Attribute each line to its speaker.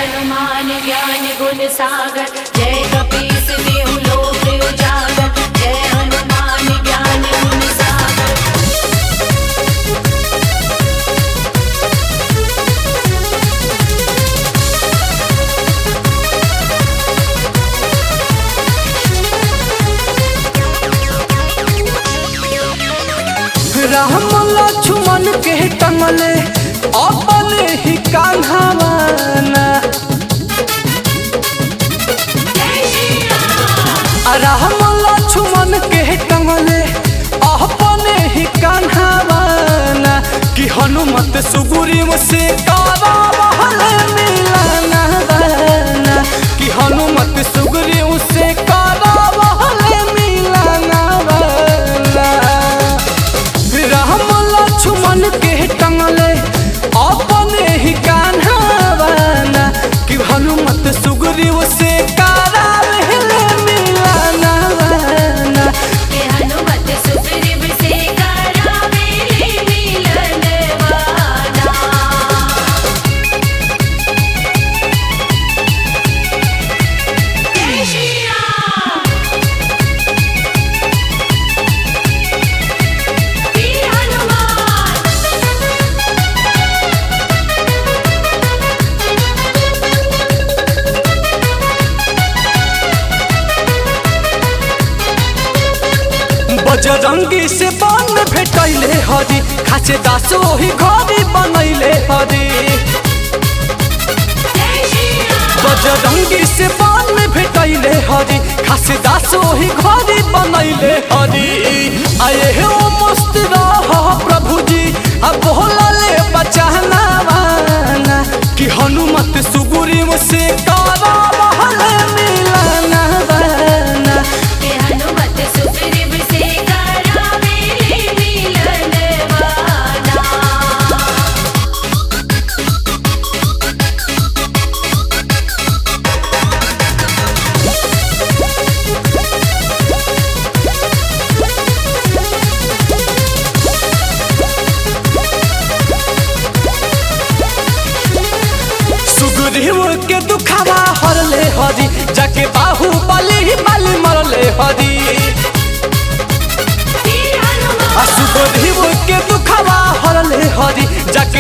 Speaker 1: हनुमान ज्ञान गुण सागर जय कपीस देहु लोक उजागर जय हनुमान ज्ञान गुण सागर
Speaker 2: राम लक्ष्मण के टंगले अपने ही कान्हावाना आ राम लक्ष्मण के टंगले अपने ही कान्हावाना कि हनुमत सुग्रीव से करावहले मिलना वाना कि हनुमत सुग्रीव से करावहले मिलना वाना राम लक्ष्मण के टंगले अपने ही कान्हावाना कि हनुमत सुग्रीव से करावहले मिलना वाना
Speaker 1: के हनुमत सुग्रीव से करावेले मिलन वाना जय श्री राम वीर हनुमान
Speaker 2: बजरंगी से बन भेटैले हरी खासे दास ओही घरी बनैले हरी
Speaker 1: जय श्री राम
Speaker 2: बजरंगी से बन भेटैले हरी खासे दास ओही घरी बनैले हरी आए हे ओ मस्त रह प्रभु जी आ बोलले बचाना वाना कि हनुमत सुग्रीव से करावहले मिलना वाना
Speaker 1: के हनुमत सुग्रीव से करावेले मिलन वाना
Speaker 2: सुग्रीव के दुखावा हरले हरी जाके बाहु बलि बलि मरले हरी
Speaker 1: वीर
Speaker 2: आ
Speaker 1: हनुमान
Speaker 2: सुग्रीव के दुखावा हरले हरी जाके